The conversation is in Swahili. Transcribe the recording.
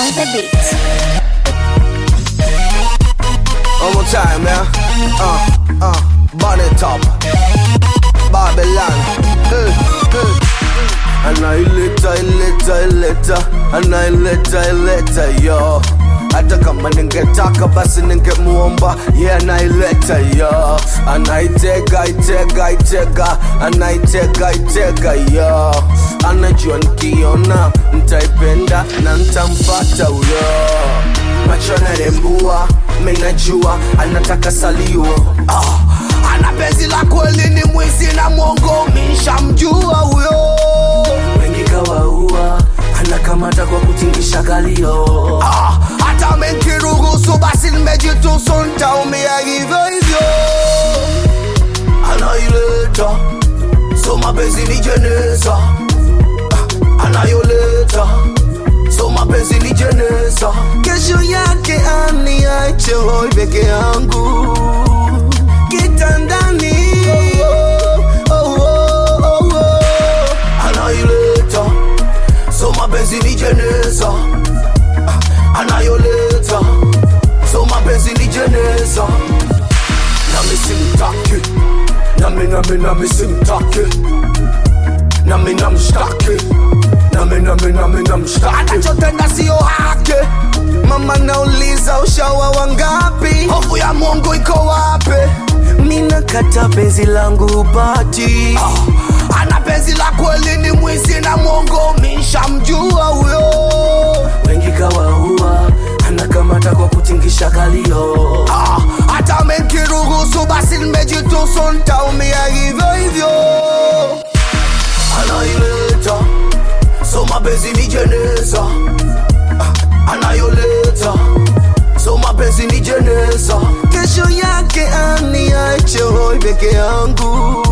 on the beat. One more time, yeah. Uh, uh, body top. Babylon. Uh, uh. Annihilator, ilator, ilator. Annihilator, ilator, yo. Hata kama ningetaka basi ningemuomba ye yeah, anaileta yo anaitega itega itega anaitega itega yo anajua nikiona ntaipenda na ntamfata huyo macho narembua menajua anataka salio ah, ana penzi la kweli ni mwizi na mwongo mishamjua huyo wengi kawaua anakamata kwa kutingisha kalio ah, hata menkiruhusu basi nimejitusu ntaumia hivyo hivyo anaileta so mapenzi ni jeneza ah, anayoleta so mapenzi ni jeneza kesho yake aniache hoi peke yangu kitandani oh, oh, oh, oh. anaileta so mapenzi ni jeneza Ah, anayoleta so mapenzi ni jeneza nami simtaki nami nami nami simtaki nami namshtaki nami nami nami namshtaki anachotenda sio hake mama nauliza ushawa wangapi hofu ya mungu iko wape minakata penzi langu upati ah, ana penzi la kweli ni mwizi na mwongo mishamjua huyo wengi kawaua anakamata kwa kutingisha kalio ah, hata menkiruhusu basi nimejitusu ntaumia hivyo hivyo anaileta so mapenzi ni jeneza Ah, anayoleta so mapenzi ni jeneza kesho yake aniache hoi peke yangu